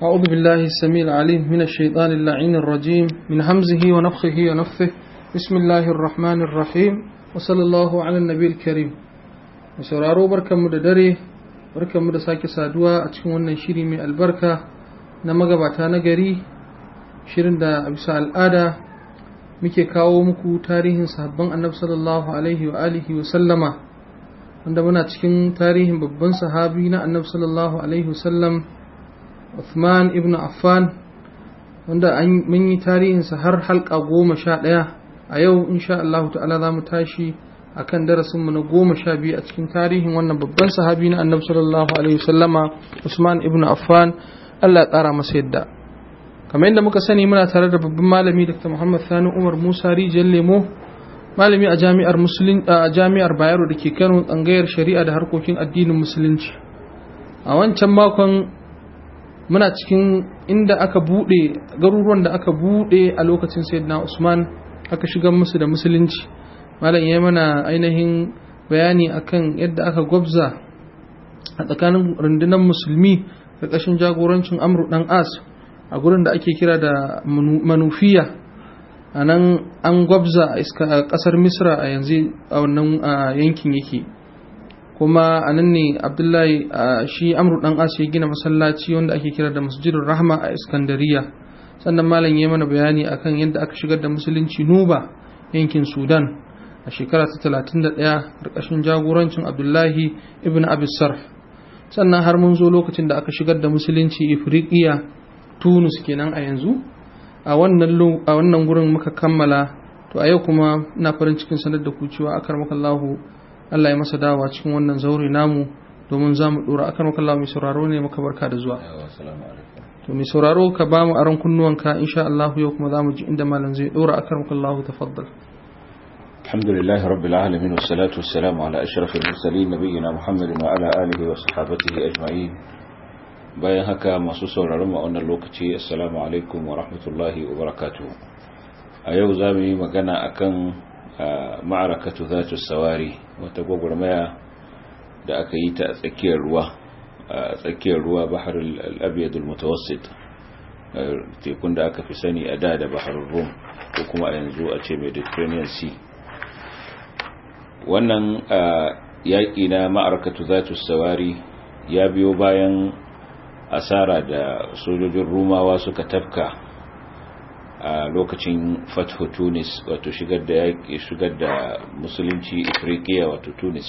أعوذ بالله السميع العليم من الشيطان اللعين الرجيم من همزه ونفخه ونفثه بسم الله الرحمن الرحيم وصلى الله على النبي الكريم sauraro barkanmu da dare barkanmu da sake saduwa a cikin wannan shiri mai albarka na magabata na gari shirin da bisa al'ada muke kawo muku tarihin sahabban annabi sallallahu alaihi wa alihi wa sallama wanda muna cikin tarihin babban sahabi na annabi sallallahu alaihi wa sallam Uthman ibn Affan wanda mun yi tarihinsa har halka goma sha ɗaya a yau insha Allah ta'ala za mu tashi akan darasinmu na goma sha biyu a cikin tarihin wannan babban sahabi na annabi sallallahu alaihi wasallama Usman ibn Affan Allah ya ƙara masa yadda kamar yadda muka sani muna tare da babban malami Dr. Muhammad Sani Umar Musa Rijiyar Lemo malami a jami'ar Musulun a jami'ar Bayero da ke Kano tsangayar shari'a da harkokin addinin musulunci a wancan makon muna cikin inda aka bude garuruwan da aka bude a lokacin Sayyidina Usman aka shigar musu da musulunci malam ya mana ainihin bayani akan yadda aka gwabza a tsakanin rundunar musulmi ƙarƙashin jagorancin amru dan as a gurin da ake kira da manufiya a nan an gwabza a ƙasar misra a yanzu a wannan yankin yake kuma a nan ne abdullahi shi amru dan as ya gina masallaci wanda ake kira da masjidin rahma a iskandariya sannan malam ya mana bayani akan yadda aka shigar da musulunci nuba yankin sudan a shekara ta 31 ƙarƙashin jagorancin abdullahi ibn abisar sannan har mun zo lokacin da aka shigar da musulunci ifriqiya tunus kenan a yanzu a wannan gurin muka kammala to a yau kuma ina farin cikin sanar da ku cewa akar makallahu Allah ya masa dawa cikin wannan zaure namu domin za mu dora akar makallahu mai sauraro ne maka barka da zuwa to mai sauraro ka ba mu aron kunnuwanka insha Allah yau kuma za mu ji inda malam zai dora akar makallahu tafaddal الحمد لله رب العالمين والصلاة والسلام على أشرف المرسلين نبينا محمد وعلى آله وصحابته أجمعين bayan haka masu sauraron mu a wannan lokaci assalamu alaikum wa rahmatullahi wa barakatuh a yau za mu yi magana akan ma'arakatu zatu sawari wata gwagwarmaya da aka yi ta a tsakiyar ruwa a tsakiyar ruwa bahar al-abyad al-mutawassit tekun da aka fi sani a da da bahar rum ko kuma a yanzu a ce mediterranean sea wannan yaƙi na ma'arakatu zatu sawari ya biyo bayan asara da sojojin rumawa suka tafka a lokacin fathu tunis wato shigar da yaƙi shigar da musulunci afirkiya wato tunis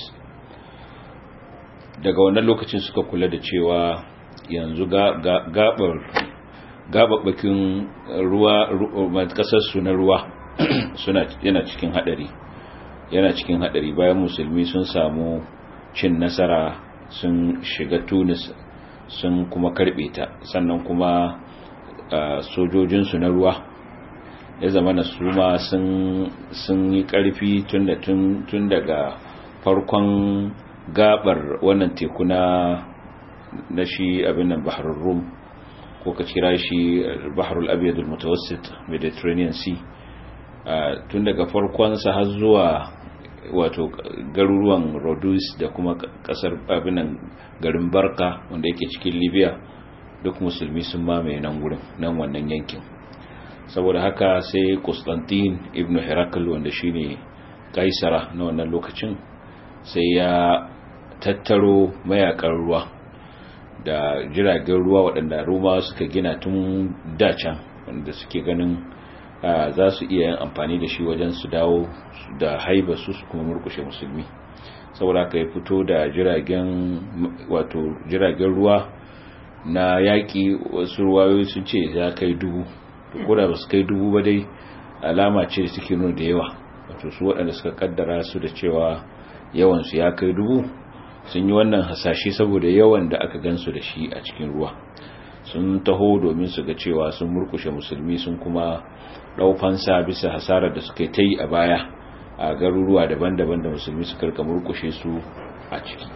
daga wannan lokacin suka kula da cewa yanzu gabar gababbakin ruwa kasarsu na ruwa suna yana cikin hadari yana cikin hadari bayan musulmi sun samu cin nasara sun shiga tunis sun kuma karbe ta sannan kuma sojojinsu na ruwa ya zama na su ma sun yi karfi tun daga farkon gabar wannan teku na shi abin nan bahar rum ko ka kira shi baharul abiyadul mutawassit mediterranean sea tun daga farkonsa har zuwa wato garuruwan rodus da kuma kasar abinan garin barka wanda yake cikin libya duk musulmi sun mamaye nan gurin nan wannan yankin saboda haka sai constantine ibn herakl wanda shine kaisara na wannan lokacin sai ya tattaro mayakan ruwa da jiragen ruwa waɗanda roma suka gina tun dacan wanda suke ganin za su iya yin amfani da shi wajen su dawo da haiba su su kuma murkushe musulmi saboda ka yi fito da jiragen wato jiragen ruwa na yaƙi wasu ruwayoyi sun ce ya kai dubu ko da ba su kai dubu ba dai alama ce da suke nuna da yawa wato su waɗanda suka kaddara su da cewa yawansu ya kai dubu sun yi wannan hasashe saboda yawan da aka gansu da shi a cikin ruwa sun taho domin su ga cewa sun murkushe musulmi sun kuma ɗaufansa bisa hasarar da suka ta yi a baya a garuruwa daban-daban da musulmi suka rika murkushe su a ciki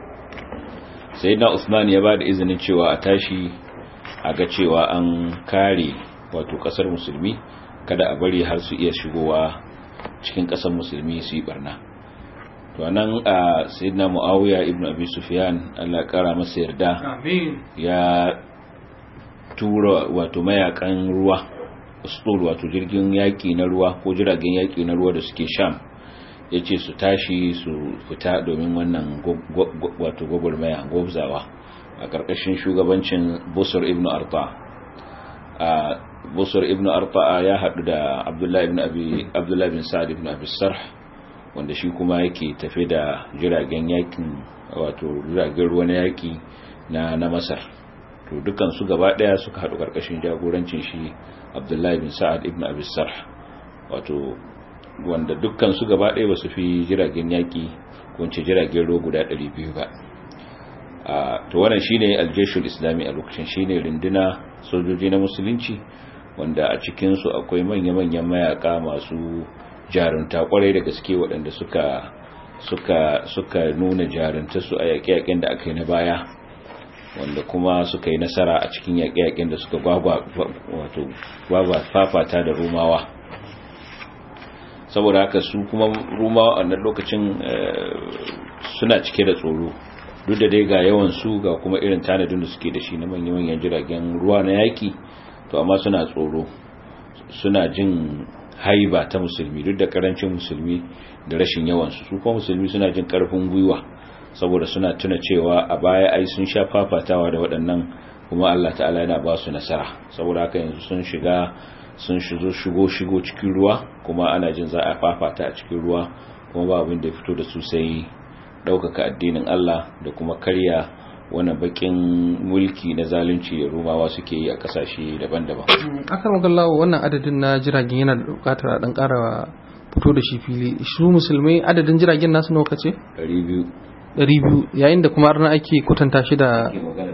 sai na usman ya ba da izinin cewa a tashi a ga cewa an kare wato ƙasar musulmi kada a bari har su iya shigowa cikin ƙasar musulmi su yi barna to nan a sayyidina muawiya ibn abi sufyan Allah kara masa yarda ya tura wato mayakan ruwa ustul wato jirgin yaki na ruwa ko jiragen yaki na ruwa da suke sham yace su tashi su fita domin wannan wato gwagwarmaya gwabzawa a ƙarƙashin shugabancin busur ibn arta a busur ibn arta ya haɗu da abdullahi ibn abi abdullahi bin sa'ad ibn abi sarh wanda shi kuma yake tafe da jiragen yakin wato jiragen ruwa na yaki na na masar to dukan su gaba daya suka haɗu ƙarƙashin jagorancin shi abdullahi bin sa'ad ibn abi sarh wato wanda dukkan su gaba daya ba su fi jiragen yaki ko ce jiragen ruwa guda 200 ba to wannan shine aljeshul islami a lokacin shine rinduna sojoji na musulunci wanda a cikin su akwai manya-manyan mayaka masu jarunta kwarai da gaske waɗanda suka suka suka nuna jarunta su a yaƙe-yaƙen da aka yi na baya wanda kuma suka yi nasara a cikin yaƙe-yaƙen da suka gwagwa wato gwagwa fafata da rumawa saboda haka su kuma rumawa a wannan lokacin suna cike da tsoro duk da dai ga yawan su ga kuma irin tanadin da suke da shi na manyan jiragen ruwa na yaki to amma suna tsoro suna jin haiba ta musulmi duk da karancin musulmi da rashin yawan su kuma musulmi suna jin karfin gwiwa saboda suna tuna cewa a baya ai sun sha fafatawa da waɗannan kuma Allah ta'ala yana ba su nasara saboda haka yanzu sun shiga sun shigo shigo shigo cikin ruwa kuma ana jin za a fafata a cikin ruwa kuma ba abin da ya fito da su sai ɗaukaka addinin Allah da kuma karya wani bakin mulki na zalunci da rumawa suke yi a kasashe daban-daban. akan magallawa wannan adadin na jiragen yana da bukatar a dan kara fito da shi fili shi musulmai adadin jiragen nasu nawa kace 200 200 yayin da kuma arna ake kwatanta shi da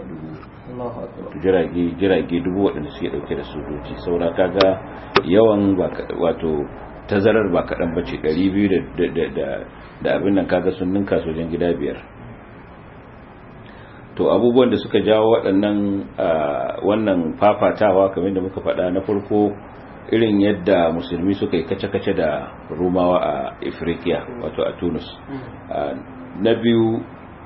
jirage jirage dubu waɗanda suke ɗauke da sojoji saura kaga yawan wato tazarar ba kaɗan bace 200 da abin nan kaga sun ninka sojan gida biyar to abubuwan da suka jawo waɗannan wannan fafatawa kamar da muka faɗa na farko irin yadda musulmi suka yi kace-kace da rumawa a afirka wato a tunis na biyu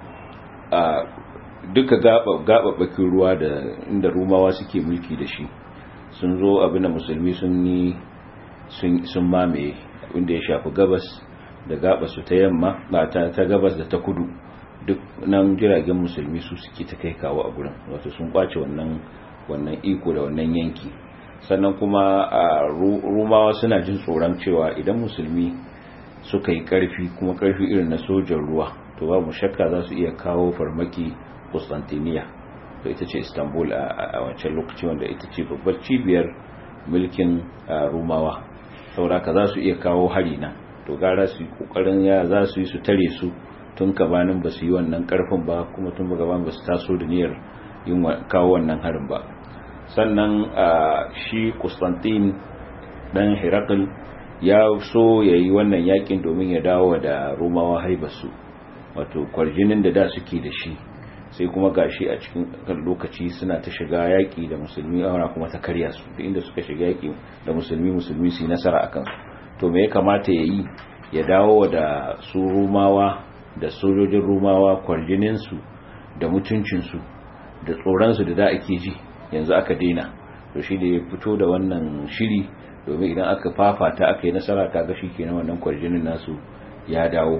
duka gaɓaɓɓakin ruwa da inda rumawa suke mulki da shi sun zo abin da musulmi sun yi sun mamaye inda ya shafi gabas da gabasu ta yamma ba ta gabas da ta kudu duk nan jiragen musulmi su suke ta kai kawo a gurin wato sun kwace wannan wannan iko da wannan yanki sannan kuma a rumawa suna jin tsoron cewa idan musulmi suka yi karfi kuma karfi irin na sojan ruwa to babu shakka za su iya kawo farmaki Constantinople to ita ce Istanbul a wancan lokaci wanda ita ce babbar cibiyar mulkin rumawa sauraka za su iya kawo hari nan to gara su yi kokarin ya za su yi su tare su tun gabanin ba su yi wannan karfin ba kuma tun gabanin ba su taso da niyyar yin kawo wannan harin ba sannan shi Constantine dan Herakl ya so ya yi wannan yakin domin ya dawo da Romawa haibarsu wato kwarjinin da da suke da shi sai kuma gashi a cikin lokaci suna ta shiga yaki da musulmi ana kuma ta karya su duk inda suka shiga yaki da musulmi musulmi su yi nasara akan su to me ya kamata ya yi ya dawo da su rumawa da sojojin rumawa kwarjininsu da mutuncinsu da tsoronsu da da ake ji yanzu aka daina to shi da ya fito da wannan shiri domin idan aka fafata aka yi nasara kaga shi kenan wannan kwarjinin nasu ya dawo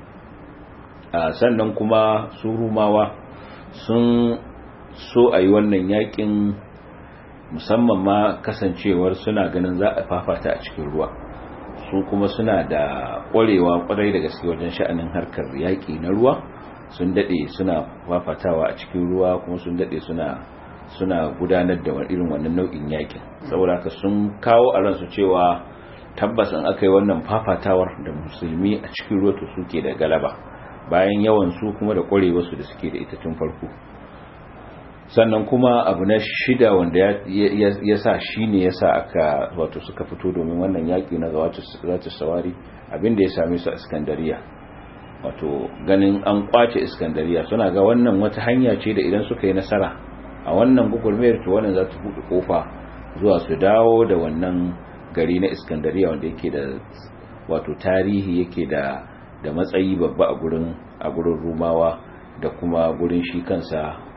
a sannan kuma su rumawa sun so a yi wannan yakin musamman ma kasancewar suna ganin za a fafata a cikin ruwa su kuma suna da ƙwarewa ƙwarai da gaske wajen sha'anin harkar yaƙi na ruwa sun daɗe suna fafatawa a cikin ruwa kuma sun daɗe suna suna gudanar da irin wannan nau'in yaƙin saboda haka sun kawo a ransu cewa tabbas an aka yi wannan fafatawar da musulmi a cikin ruwa to suke da galaba bayan yawan su kuma da ƙwarewarsu da suke da ita tun farko sannan kuma abu na shida wanda ya sa shi ne ya sa aka wato suka fito domin wannan yaƙi na zawatu sawari abinda ya same su a iskandariya wato ganin an kwace iskandariya suna ga wannan wata hanya ce da idan suka yi nasara a wannan gugulmayar to wannan za ta buɗe kofa zuwa su dawo da wannan gari na iskandariya wanda yake da wato tarihi yake da da matsayi babba a gurin a gurin rumawa da kuma gurin shi kansa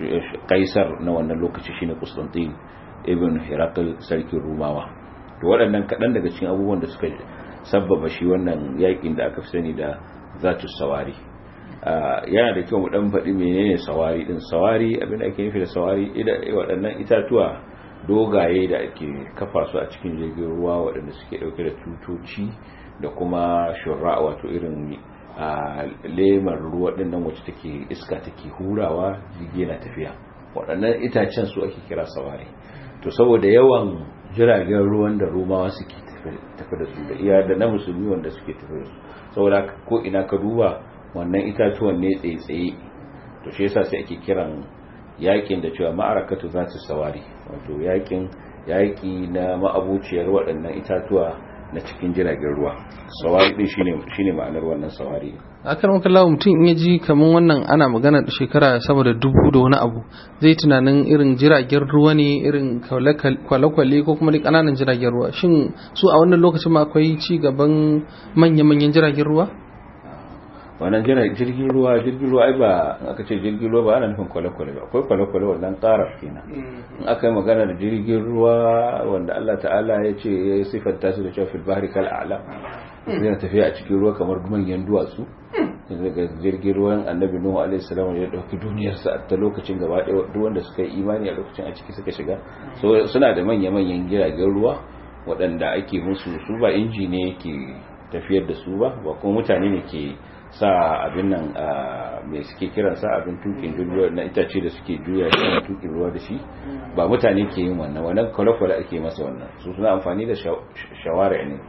kaisar na wannan lokaci shine Constantine ibn Herakl sarkin Rumawa to waɗannan kaɗan daga cikin abubuwan da suka sabbaba shi wannan yakin da aka fi sani da zatu sawari yana da kyau mu dan faɗi menene sawari din sawari abin da ake nufi da sawari waɗannan itatuwa dogaye da ake kafa su a cikin jirgin ruwa waɗanda suke ɗauke da tutoci da kuma shura wato irin a lemar ruwa ɗin nan wacce take iska take hurawa jirgi na tafiya waɗannan itacen su ake kira sawari to saboda yawan jiragen ruwan da romawa suke tafi da su da iya da na musulmi wanda suke tafi da su saboda ko ina ka duba wannan itatuwan ne tsaye-tsaye to shi yasa sai ake kiran yakin da cewa ma'arakatu za su sawari wato yakin yaki na ma'abuciyar waɗannan itatuwa na cikin jiragen ruwa sawari din shine shine ma'anar wannan sawari akan wakala mutum in ya ji kamar wannan ana magana da shekara sama da dubu da wani abu zai tunanin irin jiragen ruwa ne irin kwale-kwale ko kuma ƙananan jiragen ruwa shin su a wannan lokacin ma akwai ci gaban manya-manyan jiragen ruwa wannan jirgin ruwa jirgin ruwa ai ba aka ce jirgin ruwa ba ana nufin kwale-kwale ba akwai kwale-kwale wannan karar kenan in aka yi magana da jirgin ruwa wanda Allah ta'ala ya ce ya sifanta su da cewa fil bahri kal a'la yana tafiya a cikin ruwa kamar manyan duwatsu daga jirgin ruwan annabi nuhu alaihi salam ya dauki duniyar sa ta lokacin gaba ɗaya duk wanda suka yi imani a lokacin a ciki suka shiga so suna da manya-manyan jiragen ruwa waɗanda ake musu su ba inji ne yake tafiyar da su ba ba kuma mutane ne ke sa abin nan mai suke kiran sa abin tukin ruwa na itace da suke juya shi na tukin ruwa da shi ba mutane ke yin wannan wannan kwale-kwale ake masa wannan su suna amfani da shawara ne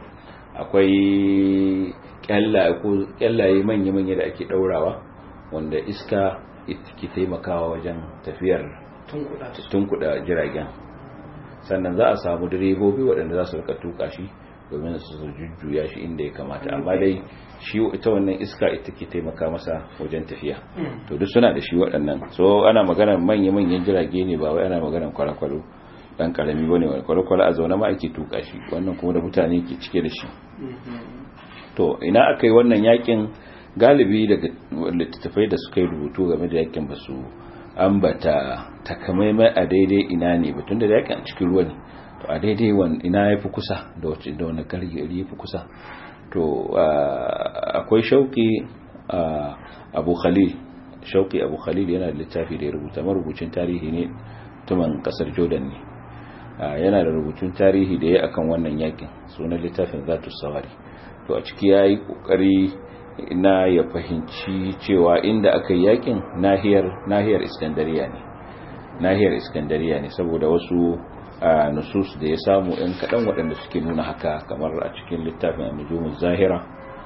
akwai kyallaye manya-manya da ake daurawa wanda iska ke taimakawa wajen tafiyar tunkuda jiragen sannan za a samu direbobi waɗanda za su rika tuka shi domin su jujjuya shi inda ya kamata amma dai shi ita wannan iska ita ke taimaka masa wajen tafiya to duk suna da shi waɗannan so ana magana manya-manyan jirage ne ba wai ana magana kwale-kwale dan karami bane wani kwale-kwale a zaune ma ake tuka shi wannan kuma da mutane ke cike da shi to ina aka yi wannan yakin galibi daga littattafai da suka yi rubutu game da yakin ba su ambata takamaimai a daidai ina ne batun da yakin a cikin ruwa ne to a daidai wani ina ya fi kusa da wacce da wani gari ya fi kusa to akwai shauki abu khalil shauki abu khalil yana da littafi da ya rubuta marubucin tarihi ne tuman kasar jordan ne yana da rubutun tarihi da ya akan wannan yakin sunan littafin zatu sawari to a ciki ya yi kokari na ya fahimci cewa inda aka yi yakin nahiyar nahiyar iskandariya ne nahiyar iskandariya ne saboda wasu nusus da ya samu ɗan kaɗan waɗanda suke nuna haka kamar a cikin littafin nujumun zahira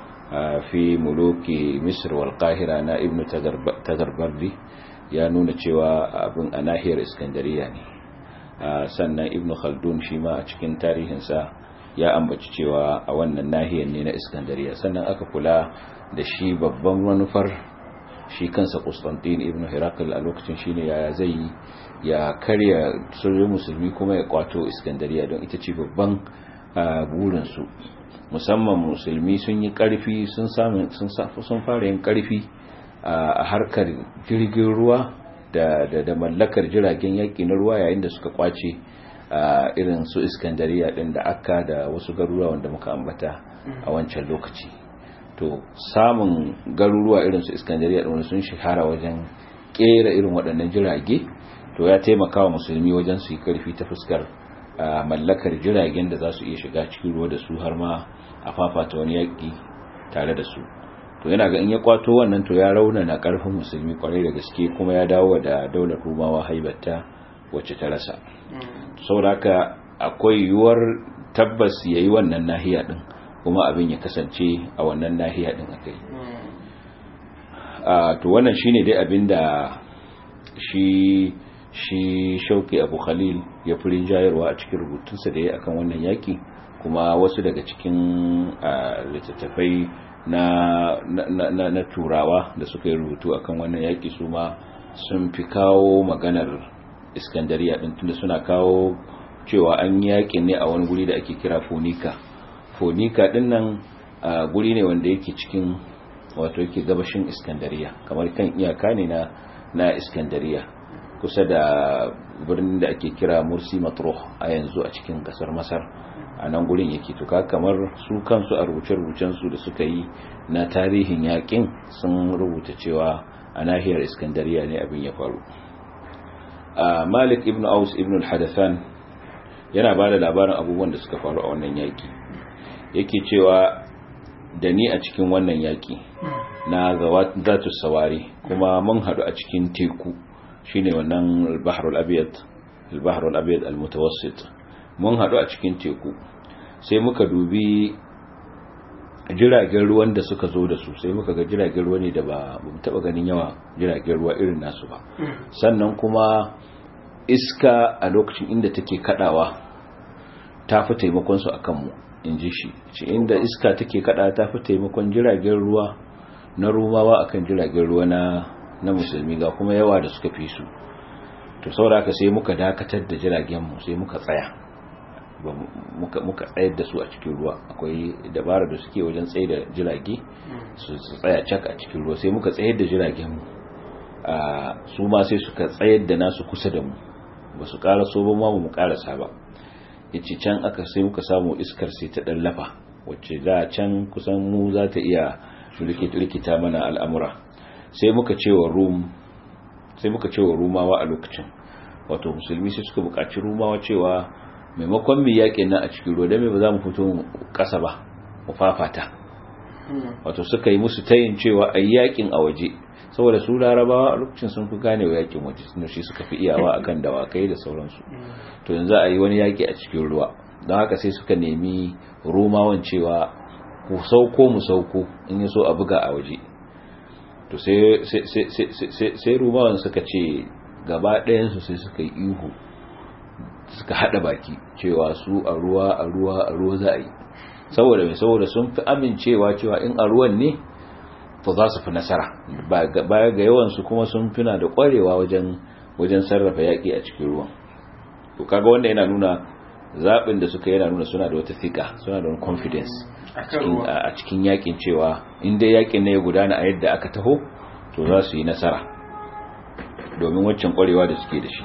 fi muluki misr wal qahira na ibnu tadarbardi ya nuna cewa abin a nahiyar iskandariya ne sannan ibnu khaldun shi ma a cikin tarihinsa ya ambaci cewa a wannan nahiyar ne na iskandariya sannan aka kula da shi babban manufar shi kansa Constantine ibn Herakl a lokacin shine yaya zai yi ya karya sojojin musulmi kuma ya kwato Iskandariya don ita ce babban burin su musamman musulmi sun yi karfi sun samu sun sun fara yin karfi a harkar jirgin ruwa da da, da mallakar jiragen yaki na ruwa yayin da suka kwace irin su Iskandariya din da Akka da wasu garuruwa wanda muka ambata a wancan lokaci to samun garuruwa irin su iskandariya da sun shahara wajen kera irin waɗannan jirage to ya taimaka wa musulmi wajen su yi karfi ta fuskar mallakar jiragen da za su iya shiga cikin ruwa da su har ma a fafata wani yaƙi tare da su to yana ga in ya kwato wannan to ya raunana ƙarfin musulmi kwarai da gaske kuma ya dawo da daular rumawa haibatta wacce ta rasa saboda haka akwai yiwuwar tabbas ya yi wannan nahiya din kuma abin ya kasance a wannan nahiya din akai to wannan shine dai abin da shi shi shauki abu khalil ya fi rinjayarwa a cikin rubutunsa da ya akan wannan yaki kuma wasu daga cikin littattafai na, na, na, turawa da suka yi rubutu akan wannan yaki su ma sun fi kawo maganar iskandariya din tunda suna kawo cewa an yakin ne a wani guri da ake kira fonika fonika din nan guri ne wanda yake cikin wato yake gabashin iskandariya kamar kan iyaka ne na na iskandariya kusa da birnin da ake kira mursi matruh a yanzu a cikin kasar masar a nan gurin yake tuka kamar su kansu a rubuce-rubucen su da suka yi na tarihin yakin sun rubuta cewa a nahiyar iskandariya ne abin ya faru malik ibn aus ibn al-hadathan yana ba da labarin abubuwan da suka faru a wannan yaki yake cewa da ni a cikin wannan yaki na zatu sawari kuma mun hadu a cikin teku shine wannan al-bahrul abyad al-bahrul abyad al-mutawassit mun hadu a cikin teku sai muka dubi jiragen ruwan da suka zo da su sai muka ga jiragen ruwa ne da ba mu taba ganin yawa jiragen ruwa irin nasu ba sannan kuma iska a lokacin inda take kadawa ta fi taimakon su akan mu in ji shi ce inda iska take kada ta fi taimakon jiragen ruwa na rumawa akan jiragen ruwa na na musulmi ga kuma yawa da suka fi su to saboda sai muka dakatar da jiragen mu sai muka tsaya muka muka tsayar da su a cikin ruwa akwai dabara da suke wajen tsaye da jirage su tsaya cak a cikin ruwa sai muka tsayar da jiragen mu su ma sai suka tsayar da nasu kusa da mu ba su ƙara so ba ma mu ƙarasa ba yace can aka sai muka samu iskar sai ta dallafa wacce da can kusan mu za ta iya rikita mana al'amura sai muka cewa rum sai muka cewa rumawa a lokacin wato musulmi sai suka buƙaci rumawa cewa maimakon mu yaƙin nan a cikin ruwa dan me ba za mu fito ƙasa ba mu fafata wato suka yi musu tayin cewa a yaƙin a waje saboda su larabawa a lokacin sun fi gane wa yaƙin waje sun shi suka fi iyawa akan dawakai da sauransu to yanzu a yi wani yaƙi a cikin ruwa don haka sai suka nemi romawan cewa ku sauko mu sauko in yi so a buga a waje to sai romawan suka ce gaba ɗayansu sai suka yi ihu suka haɗa baki cewa su a ruwa a ruwa a ruwa za a yi saboda mai saboda sun fi amincewa cewa in a ruwan ne to za su fi nasara baya ga yawansu kuma sun fina da ƙwarewa wajen wajen sarrafa yaƙi a cikin ruwan to kaga wanda yana nuna zaɓin da suka yana nuna suna da wata fika suna da wani confidence a cikin yaƙin cewa in dai yaƙin ne ya gudana a yadda aka taho to za su yi nasara domin waccan ƙwarewa da suke da shi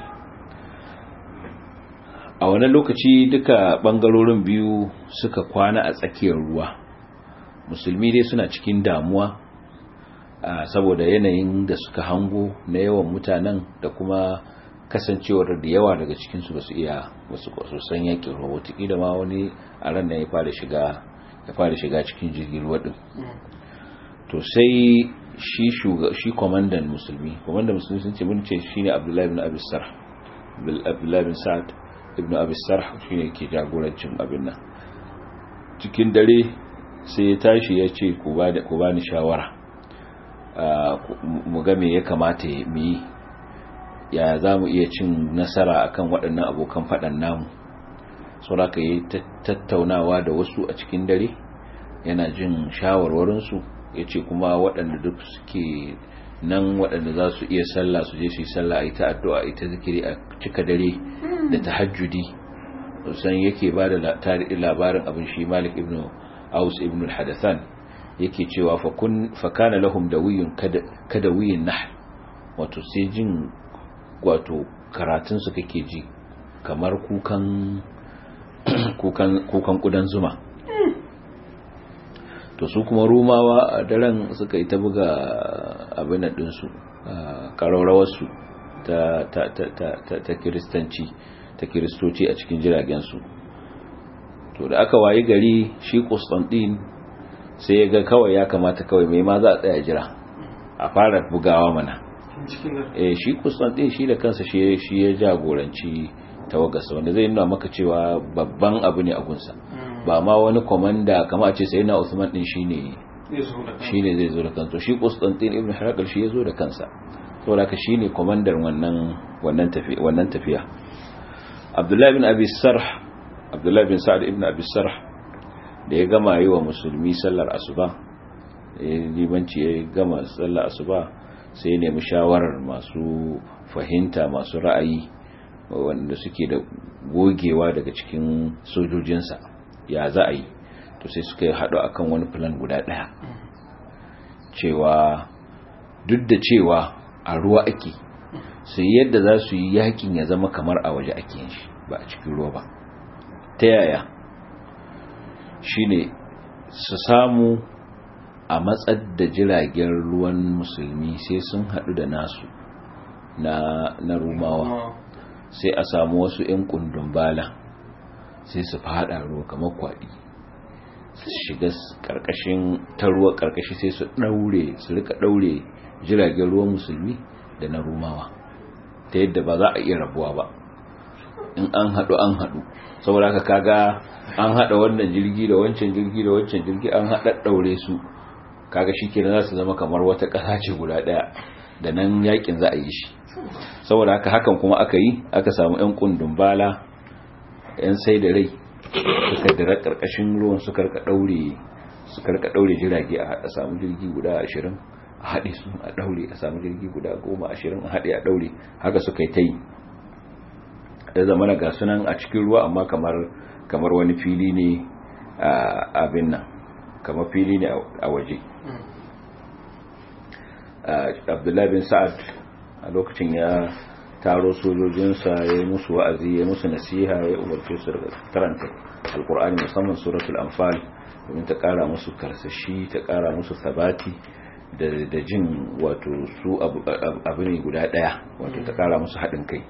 a wani lokaci duka ɓangarorin biyu suka kwana a tsakiyar ruwa musulmi dai suna cikin damuwa saboda yanayin da suka hango na yawan mutanen da kuma kasancewar da yawa daga cikinsu ba su iya wasu san yakin ruwa watakila ma wani a ran ya fara shiga ya fara shiga cikin jirgin ruwa din to sai shi shuga shi komandan musulmi komandan musulmi sun ce mun ce shine Abdullahi ibn Abi Sarh Abdullahi ibn Sa'd ibn Abi Sarh shine ke jagorancin abin nan cikin dare sai ya tashi ya ce ku ba ku bani shawara mu ga me ya kamata mu yi ya za mu iya cin nasara akan waɗannan abokan faɗan namu sauraka yi tattaunawa da wasu a cikin dare yana jin shawarwarinsu ya ce kuma waɗanda duk suke nan waɗanda za su iya sallah su je su yi sallah a ita addu'a a ita zikiri a cika dare da tahajjudi san yake ba da labarin abin shi malik ibn aus ibn al-hadathan yake cewa fa kana lahum dawiyun kada wiyin nahl wato sai jin wato karatunsu kake ji kamar kukan kukan kukan kudan zuma to su kuma rumawa a daren suka yi ta buga abin ɗinsu ƙararrawarsu ta, ta, ta, ta, ta kiristanci ta kiristoci a cikin jiragensu to da aka wayi gari shi Constantine sai ya ga kawai ya kamata kawai mai ma za a tsaya jira a fara bugawa mana eh shi Constantine shi da kansa shi shi ya jagoranci tawagarsa wanda zai nuna maka cewa babban abu ne a gunsa ba ma wani komanda kama a ce sai na Usman din shine shine zai zo da kansa shi Constantine ibn Herakl shi ya zo da kansa saboda ka shine komandar wannan wannan tafiya wannan tafiya Abdullah ibn Abi Sarh Abdullah ibn Sa'd ibn Abi Sarh da ya gama yi wa musulmi sallar asuba libanci ya gama sallar asuba sai ya nemi shawarar masu fahimta masu ra'ayi wanda suke da gogewa daga cikin sojojinsa ya za a yi to sai suka yi haɗu akan wani plan guda ɗaya cewa duk da cewa a ruwa ake su yadda za su yi yakin ya zama kamar a waje ake yin shi ba a cikin ruwa ba ta yaya shine su samu a matsar da jiragen ruwan musulmi sai sun haɗu da nasu na, na rumawa sai a samu wasu 'yan kundin bala sai su fada ruwa kamar kwaɗi su shiga ƙarƙashin ta ruwa ƙarƙashi sai su ɗaure su rika ɗaure jiragen ruwan musulmi da na rumawa ta yadda ba za a iya rabuwa ba in an haɗu an haɗu saboda haka kaga an haɗa wannan jirgi da wancan jirgi da wancan jirgi an haɗa ɗaure su kaga shi kenan za su zama kamar wata ƙasa ce guda ɗaya da nan yakin za a yi shi saboda haka hakan kuma aka yi aka samu 'yan kundin bala 'yan sai da rai suka dira ƙarƙashin ruwan su karka ɗaure su karka ɗaure jirage a samu jirgi guda ashirin a haɗe su a ɗaure a samu jirgi guda goma ashirin a haɗe a ɗaure haka suka yi ta yi ya zama na gasunan a cikin ruwa amma kamar kamar wani fili ne a abin nan kamar fili ne a waje abdullahi bin sa'ad a lokacin ya taro sojojinsa ya yi musu wa'azi ya musu nasiha ya umarce su daga karanta alkur'ani musamman suratul anfal domin ta kara musu karsashi ta kara musu sabati da jin wato su abu ne guda daya wato ta kara musu haɗin kai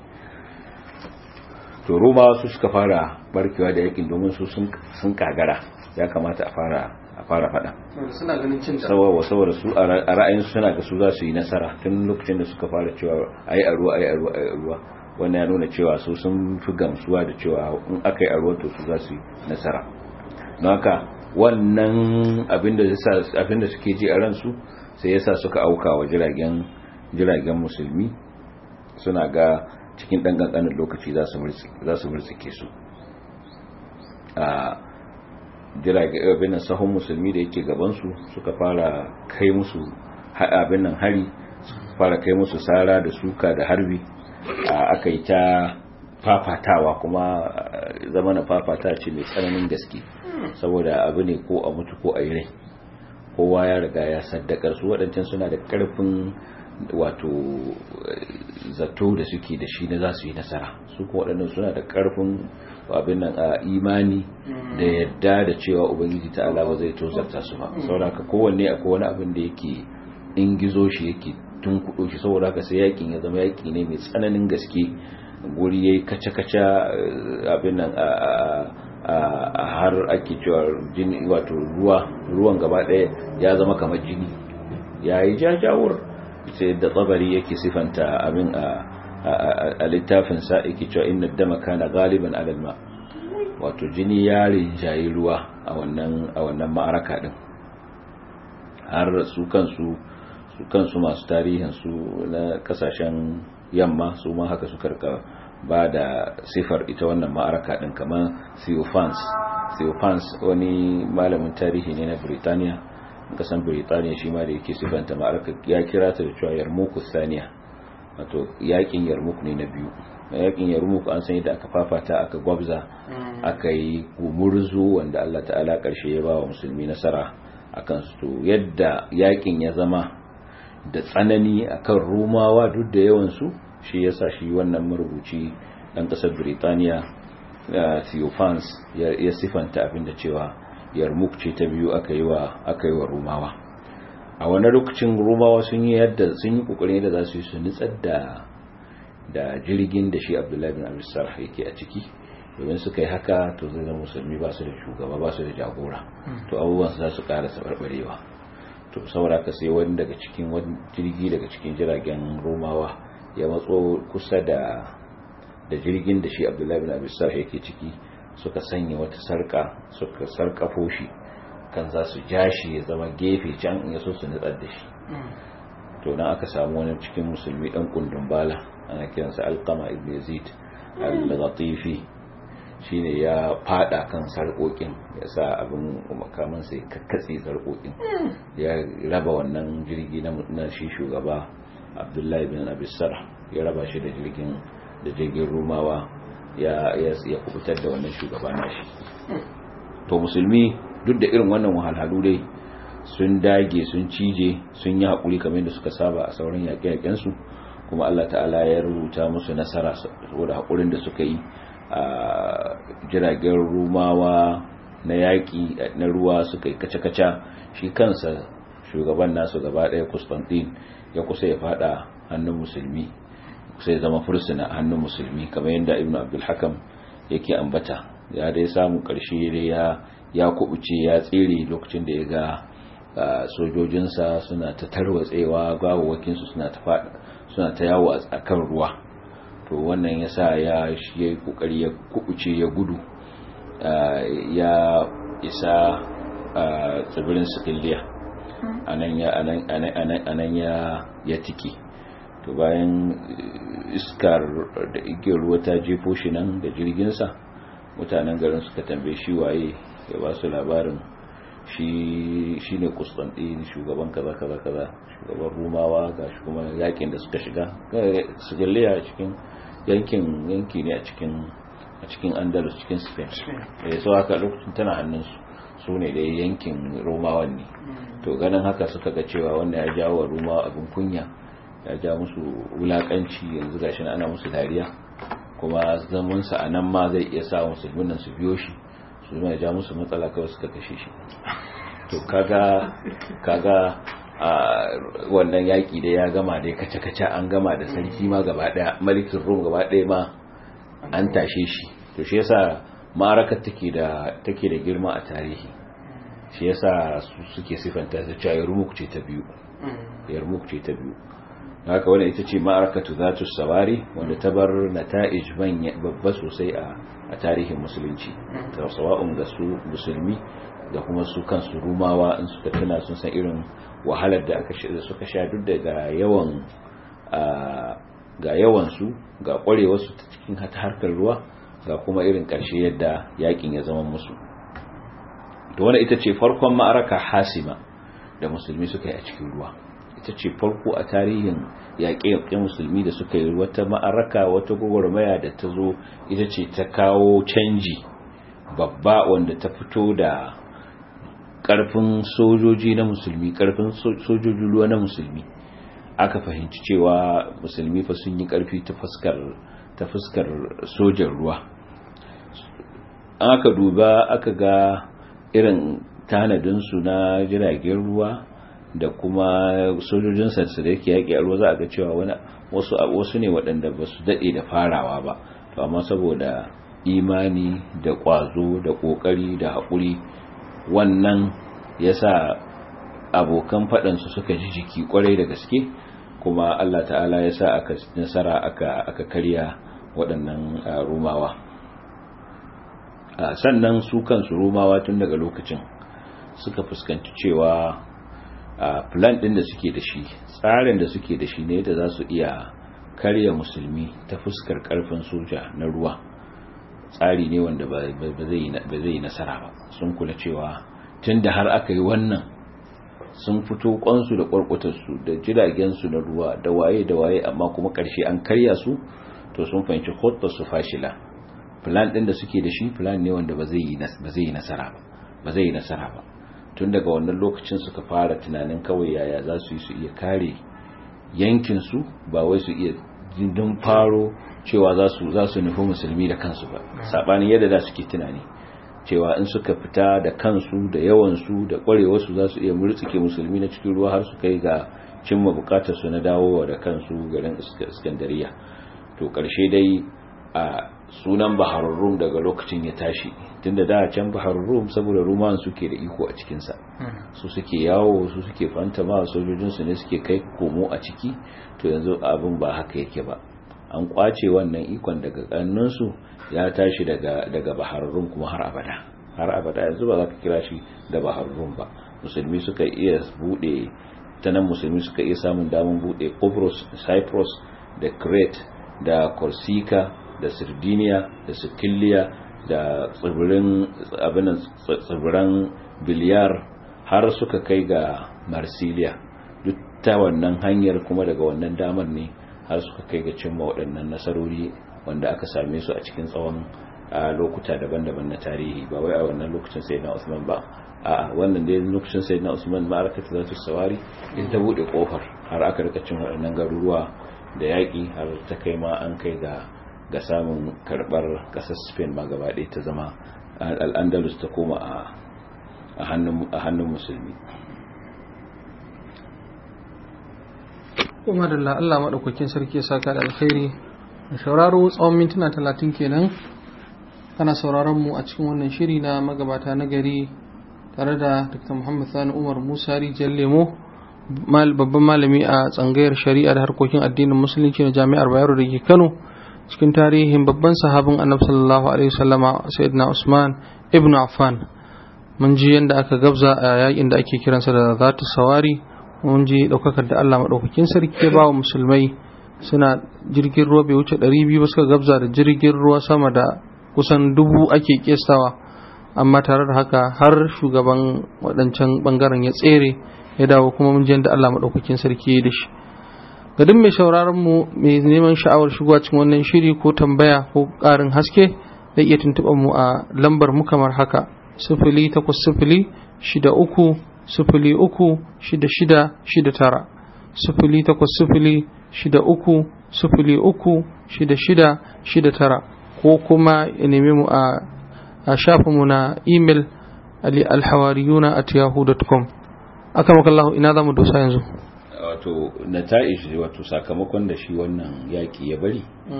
to roma su suka fara barkewa da yakin domin su sun kagara ya kamata a fara a fara fada suna ganin cin saboda saboda su a ra'ayin suna ga su za su yi nasara tun lokacin da suka fara cewa ayi a ruwa ayi a ruwa ayi a ruwa wannan ya nuna cewa su sun fi gamsuwa da cewa in aka yi a ruwa to su za su yi nasara don haka wannan abin da abin da suke ji a ransu sai yasa suka auka wa jiragen jiragen musulmi suna ga cikin ɗan ƙanƙanin lokaci za su murtsike su a jiragen sahun musulmi da yake gabansu suka fara kai musu abin nan hari suka fara kai musu sara da suka da harbi aka yi ta fafatawa kuma zama na fafata ce mai tsananin gaske saboda abu ne ko a mutu ko a yi rai kowa ya riga ya saddakar su waɗancan suna da ƙarfin wato zato da suke da shi na za su yi nasara su kuma waɗannan suna da ƙarfin abin nan a imani da yadda da cewa ubangiji ta ala ba zai tozarta su ba saboda haka kowanne akwai wani abin da yake in gizo shi yake tun kudo shi saboda haka sai yakin ya zama yaki ne mai tsananin gaske guri yayi kaca-kaca abin nan a har ake cewa jini wato ruwa ruwan gaba ɗaya ya zama kamar jini yayi jajawur sai da tsabari yake sifanta abin a littafin sa yake cewa inna dama kana galiban alal ma wato jini ya rinjayi ruwa a wannan a wannan ma'araka din har su kansu su kansu masu tarihin su na kasashen yamma su ma haka suka rika ba da sifar ita wannan ma'araka din kamar Theophans Theophans wani malamin tarihi ne na Birtaniya kasan Birtaniya shi ma da yake sifanta ma'araka ya kira ta da cewa Yarmouk Saniya wato yakin Yarmouk ne na biyu yakin Yarmouk an san yadda aka fafata aka gwabza aka yi gumurzu wanda Allah ta'ala karshe ya ba wa musulmi nasara akan su yadda yakin ya zama da tsanani akan rumawa duk da yawan su shi yasa shi wannan marubuci dan kasar Birtaniya Theophans ya sifanta abin da cewa Yarmouk ce ta biyu aka yi wa aka yi wa rumawa a wani lokacin rumawa sun yi yadda sun yi kokarin da za su yi su nitsar da da jirgin da shi Abdullahi bin Abi Sarh yake a ciki domin suka yi haka to zai zama musulmi ba su da shugaba ba su da jagora to abubuwan su za su ƙara sabarbarewa to saboda ka sai wani daga cikin wani jirgi daga cikin jiragen romawa ya matso kusa da da jirgin da shi abdullahi bin abisar yake ciki suka sanya wata sarka suka sarkafo shi kan za su ja shi ya zama gefe can in yaso su nutsar da shi to nan aka samu wani cikin musulmi dan kundin bala ana kiransa alqama ibn yazid al-ghatifi shine ya fada kan sarkokin ya sa abin makaman sai kakkatse sarkokin ya raba wannan jirgi na shi shugaba abdullahi bin abisar ya raba shi da jirgin da jirgin rumawa ya ya kubutar da wannan shugaba nashi to musulmi duk da irin wannan wahalhalu dai sun dage sun cije sun yi haƙuri kamar yadda suka saba a sauran yaƙe-yaƙensu kuma Allah ta'ala ya rubuta musu nasara saboda haƙurin da suka yi a jiragen rumawa na yaƙi na ruwa suka yi kace-kace shi kansa shugaban nasu gaba ɗaya Constantine ya kusa ya fada hannun musulmi kusa ya zama fursuna hannun musulmi kamar yadda Ibn Abdul Hakam yake ambata ya dai samu ƙarshe dai ya ya kubuce ya tsere lokacin da ya ga sojojinsa suna ta tarwatsewa gawawakinsu suna ta fada suna ta yawo a kan ruwa to wannan ya sa ya yi kokari ya kubuce ya gudu ya isa tsibirin sikiliya anan ya ya tiki to bayan iskar da igiyar ruwa ta jefo shi nan da jirginsa mutanen garin suka tambaye shi waye ya ba su labarin shi ne kustantin shugaban kaza kaza kaza shugaban rumawa ga shi kuma yakin da suka shiga sigiliya a cikin yankin yanki ne a cikin a cikin andalus cikin spain ya so haka lokacin tana hannunsu su ne da yankin romawan ne to ganin haka suka ga cewa wannan ya jawo wa rumawa abin kunya ya ja musu wulakanci yanzu gashi ana musu dariya kuma zamansa a nan ma zai iya sa musulmin nan su biyo shi su ya ja musu matsala kawai suka kashe shi to kaga kaga a wannan yaki da ya gama da kace-kace an gama da sarki ma gaba daya malikin rum gaba daya ma an tashe shi to shi yasa ma'arakar take da take da girma a tarihi shi yasa su suke sifanta da cewa yarmuk ce ta biyu yarmuk ce ta biyu haka wannan ita ce ma'arakatu zatu sawari wanda ta bar nata'ij babba sosai a a tarihin musulunci sawa'un ga su musulmi da kuma su kansu rumawa in suka tuna sun san irin wahalar da aka suka sha duk da ga yawan ga yawan su ga kwarewar su ta cikin harkar ruwa ga kuma irin karshe yadda yakin ya zama musu to wannan ita ce farkon ma'araka hasima da musulmi suka yi a cikin ruwa ita ce farko a tarihin yaƙe-yaƙe musulmi da suka yi wata ma'araka wata gwagwarmaya da ta zo ita ce ta kawo canji babba wanda ta fito da ƙarfin sojoji na musulmi ƙarfin sojojin ruwa na musulmi aka fahimci cewa musulmi fa sun yi ƙarfi ta fuskar ta fuskar sojan ruwa aka duba aka ga irin tanadinsu na jiragen ruwa da kuma sojojin sansu da yake yaƙi a ruwa za a ga cewa wani wasu wasu ne waɗanda ba su daɗe da farawa ba to amma saboda imani da ƙwazo da ƙoƙari da haƙuri wannan ya sa abokan faɗansu suka ji jiki ƙwarai da gaske kuma Allah ta'ala ya sa aka nasara aka aka karya waɗannan rumawa sannan su kansu rumawa tun daga lokacin suka fuskanci cewa a plan din da suke da shi tsarin da suke da shi ne da za su iya karya musulmi ta fuskar karfin soja na ruwa tsari ne wanda ba zai yi nasara ba sun kula cewa tun da har aka yi wannan sun fito kwansu da kwarkwatarsu da jiragensu na ruwa da waye da waye amma kuma karshe an karya su to sun fahimci hotar su fashila plan din da suke da shi plan ne wanda ba zai yi nasara ba ba zai yi nasara ba tun daga wannan lokacin suka fara tunanin kawai yaya za su yi su iya kare yankinsu ba wai su iya jindin faro cewa za su za su nufi musulmi da kansu ba sabanin yadda da suke tunani cewa in suka fita da kansu da yawansu da kwarewarsu za su iya murtsike musulmi na cikin ruwa har su kai ga cimma bukatar su na dawowa da kansu garin iskandariya to karshe dai a sunan baharun rum daga lokacin ya tashi tunda da can baharun rum saboda ruman suke da iko a cikinsa su suke yawo su suke fantama sojojinsu ne suke kai komo a ciki to yanzu abin ba haka yake ba an kwace wannan ikon daga kannunsu ya tashi daga daga baharun rum kuma har abada har abada yanzu ba za ka kira shi da baharun rum ba musulmi suka iya bude ta nan musulmi suka iya samun damar bude Cyprus Cyprus da Crete da Corsica da Sardinia da Sicilia da tsibirin abinan tsibiran Biliyar har suka kai ga Marsilia duk ta wannan hanyar kuma daga wannan damar ne har suka kai ga cimma waɗannan nasarori wanda aka same su a cikin tsawon lokuta daban-daban na tarihi ba wai a wannan lokacin sai na Usman ba a wannan dai lokacin sai na Usman ma'arakata za ta sawari in ta bude kofar har aka rika cin waɗannan garuruwa da yaƙi har ta kai ma an kai ga ga samun karɓar ƙasar spain ma gaba ɗaya ta zama al'andalus ta koma a hannun musulmi kuma da Allah maɗaukakin sarki ya saka da alkhairi da sauraro tsawon mintuna talatin kenan kana sauraron mu a cikin wannan shiri na magabata na gari tare da dr muhammad sani umar musa rijiyar lemo babban malami a tsangayar shari'a da harkokin addinin musulunci na jami'ar bayero da ke kano cikin tarihin babban sahabin annabi sallallahu alaihi wasallama sayyidina usman ibn affan mun ji yadda aka gabza a yakin da ake kiransa da zatu sawari mun ji daukakar da Allah madaukakin sarki ya bawa musulmai suna jirgin ruwa bai wuce 200 ba suka gabza da jirgin ruwa sama da kusan dubu ake kestawa amma tare da haka har shugaban waɗancan bangaren ya tsere ya dawo kuma mun ji yadda Allah madaukakin sarki ya da shi ga duk mai sauraron mu mai neman sha'awar shigowa cikin wannan shiri ko tambaya ko ƙarin haske zai iya tuntuɓar mu a lambar mu kamar haka sifili takwas sifili shida uku sifili uku shida shida shida tara sifili takwas sifili shida uku sifili uku shida shida shida tara ko kuma ya neme mu a shafinmu na imel alhawariyuna at yahoo.com aka makallahu ina za mu dosa yanzu wato nata'ish wato sakamakon da shi wannan yaki ya bari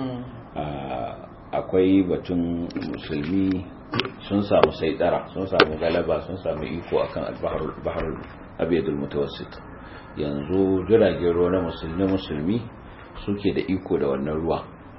akwai batun musulmi sun samu saidara sun samu galaba sun samu iko akan al-bahr abiyadul mutawassit yanzu jiragen ruwa na musulmi musulmi suke da iko da wannan ruwa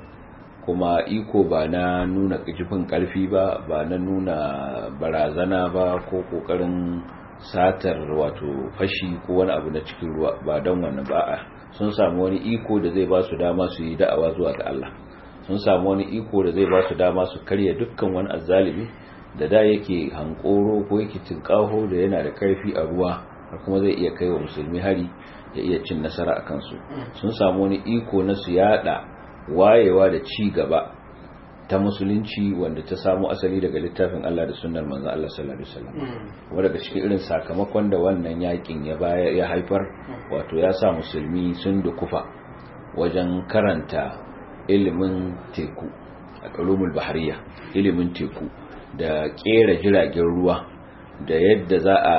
kuma iko ba na nuna kifin karfi ba ba na nuna barazana ba ko kokarin satar wato fashi ko wani abu na cikin ruwa ba don wannan ba sun samu wani iko da zai ba su dama su yi da'awa zuwa ga Allah sun samu wani iko da zai ba su dama su karya dukkan wani azzalimi da da yake hankoro ko yake tinkaho da yana da karfi a ruwa har kuma zai iya kai wa musulmi hari ya iya cin nasara a kansu sun samu wani iko na su yada wayewa da ci gaba ta musulunci wanda ta samu asali daga littafin Allah da sunnar manzon Allah sallallahu alaihi wasallam wanda daga cikin irin sakamakon da wannan yakin ya bayar ya haifar wato ya sa musulmi sun dukufa wajen karanta ilimin teku al-ulumul bahariya ilimin teku da kera jiragen ruwa da yadda za a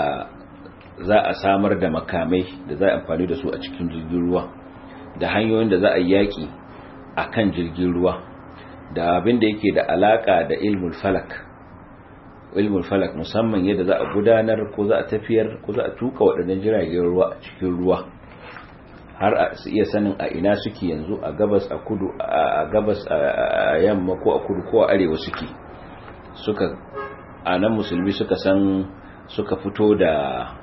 za a samar da makamai da za a amfani da su a cikin jirgin ruwa da hanyoyin da za a yaki akan jirgin ruwa da abin da yake da alaka da ilmul falak ilmul falak musamman yadda za a gudanar ko za a tafiyar ko za a tuka waɗannan jiragen ruwa a cikin ruwa har a su iya sanin a ina suke yanzu a gabas a kudu a gabas a yamma ko a kudu ko a arewa suke suka a nan musulmi suka san suka fito da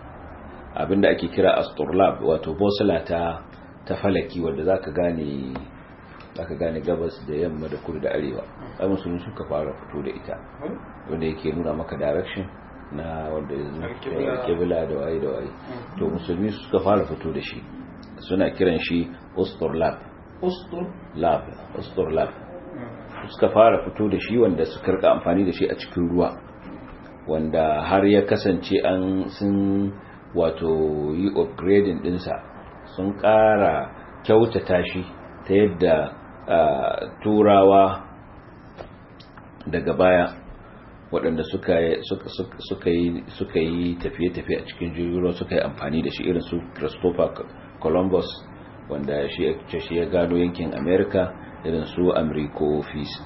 abin da ake kira asturlab wato bosula ta ta falaki wanda zaka gane zaka gane gabas da yamma da kudu da arewa ai musulmi suka fara fito da ita wanda yake nuna maka direction na wanda kibla da waye da waye to musulmi suka fara fito da shi suna kiran shi usturlab usturlab usturlab suka fara fito da shi wanda suka rika amfani da shi a cikin ruwa wanda har ya kasance an sun wato yi upgrading dinsa sun ƙara kyautata shi ta yadda turawa daga baya waɗanda suka yi tafiye-tafiye a cikin jirgin ruwa suka yi amfani da shi irin su christopher columbus wanda shi ya gano yankin america irin su amurko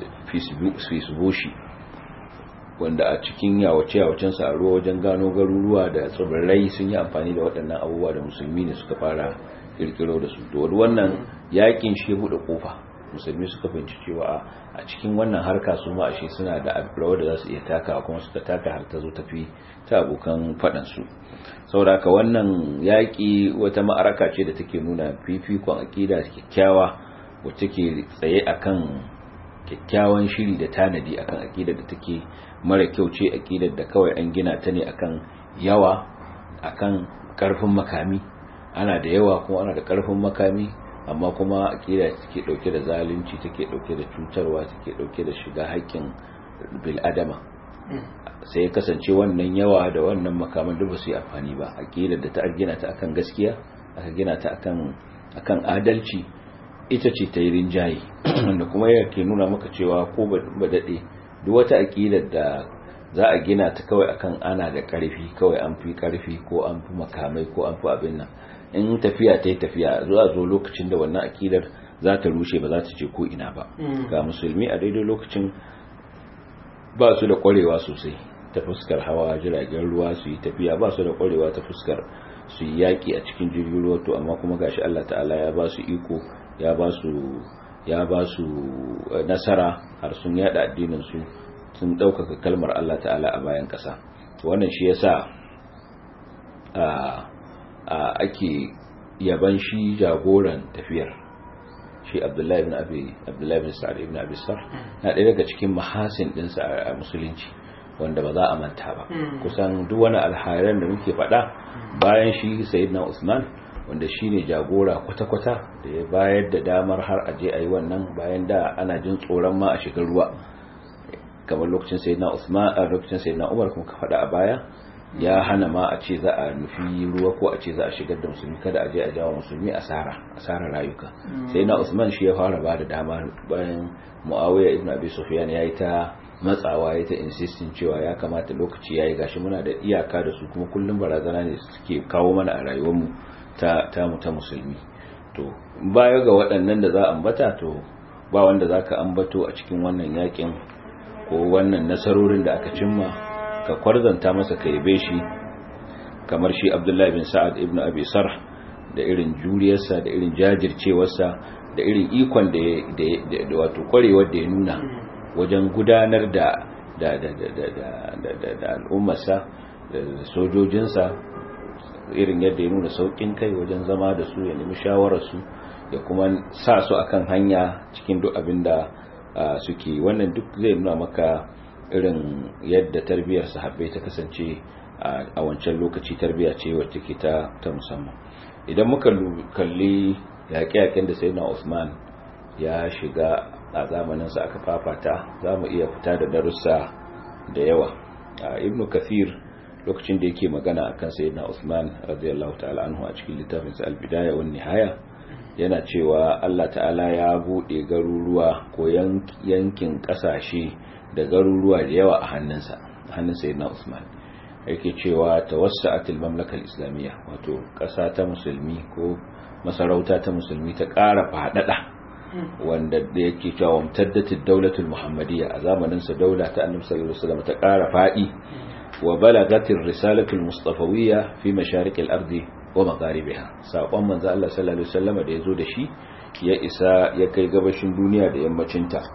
fisbushi wanda a cikin yawace-yawacensa a ruwa wajen gano garuruwa da tsibirai sun yi amfani da waɗannan abubuwa da musulmi ne suka fara kirkiro da su da wannan yakin shi ya buɗe ƙofa musulmi suka fahimci cewa a cikin wannan harka su ma ashe suna da rawar da za su iya taka kuma suka taka har ta zo tafi ta abokan faɗansu saboda haka wannan yaƙi wata ma'araka ce da take nuna fifikon aƙida kyakkyawa wacce ke tsaye akan kyakkyawan shiri da tanadi akan aƙidar da take mara kyau ce aƙidar da kawai an gina ta ne akan yawa akan ƙarfin makami ana da yawa kuma ana da ƙarfin makami amma kuma aƙida take ɗauke da zalunci take ɗauke da cutarwa take ɗauke da shiga haƙƙin bil'adama sai ya kasance wannan yawa da wannan makaman duk ba su yi amfani ba aƙidar da ta gina ta akan gaskiya aka gina ta akan akan adalci ita ce ta yi rinjaye wanda kuma yake nuna maka cewa ko ba daɗe duk wata aƙidar da za a gina ta kawai akan ana da ƙarfi kawai an fi ƙarfi ko an fi makamai ko an fi abin nan in tafiya ta yi tafiya zuwa zo lokacin da wannan aƙidar za ta rushe ba za ta ce ko ina ba ga musulmi a daidai lokacin ba su da ƙwarewa sosai ta fuskar hawa jiragen ruwa su yi tafiya ba su da ƙwarewa ta fuskar su yi yaƙi a cikin jirgin ruwa to amma kuma gashi Allah ta'ala ya ba su iko ya ba su ya ba su nasara har sun yada addinin su sun ɗaukaka kalmar Allah ta'ala a bayan ƙasa wannan shi yasa a ake yaban shi jagoran tafiyar shi Abdullahi ibn Abi Abdullahi ibn Sa'id ibn Abi Sarh na ɗaya daga cikin mahasin ɗinsa a musulunci wanda ba za a manta ba kusan duk wani alhairan da muke faɗa bayan shi Sayyidina Usman wanda shi ne jagora kwata-kwata da ya bayar da damar har aje a yi wannan bayan da ana jin tsoron ma a shigar ruwa kamar lokacin sai na usman a lokacin sai na umar kuma ka faɗa a baya ya hana ma a ce za a nufi ruwa ko a ce za a shigar da musulmi kada a je a jawo musulmi asara asara rayuka sai na usman shi ya fara ba da dama bayan muawiya ibn abi sufyan ya yi ta matsawa ya ta insistin cewa ya kamata lokaci yayi gashi muna da iyaka da su kuma kullum barazana ne suke kawo mana a rayuwarmu ta tamu ta musulmi to baya ga waɗannan da za a ambata to ba wanda za ka ambato a cikin wannan yakin ko wannan nasarorin da aka cimma ka kwarzanta masa ka yabe shi kamar shi abdullahi bin sa'ad ibn abi sarh da irin juriyarsa da irin jajircewarsa da irin ikon da wato kwarewar da ya nuna wajen gudanar da da da da da al'ummarsa da sojojinsa irin yadda ya nuna saukin kai wajen zama da su ya nemi shawararsu ya kuma sa su akan hanya cikin duk abin da suke wannan duk zai nuna maka irin yadda tarbiyyar sahabbai ta kasance a wancan lokaci tarbiyya ce wacce ke ta ta musamman idan muka kalli yaƙe-yaƙen da sayyidina Usman ya shiga a zamaninsa aka fafata za mu iya fita da darussa da yawa ibnu kathir lokacin da yake magana akan sayyidina Usman radiyallahu ta'ala anhu a cikin littafin sa al-bidaya wan nihaya yana cewa Allah ta'ala ya bude garuruwa ko yankin kasashe da garuruwa da yawa a hannunsa hannun sayyidina Usman yake cewa tawassa'atil mamlaka al-islamiyya wato kasa ta musulmi ko masarauta ta musulmi ta ƙara faɗaɗa wanda da yake cewa mutaddatid daulatul muhammadiyya a zamanin sa daula ta annabi sallallahu alaihi wasallam ta ƙara faɗi wa balagatir risalatul mustafawiyya fi masharikil ardi wa magharibiha sakon manzo Allah sallallahu alaihi wasallam da yazo da shi ya isa ya kai gabashin duniya da yammacin ta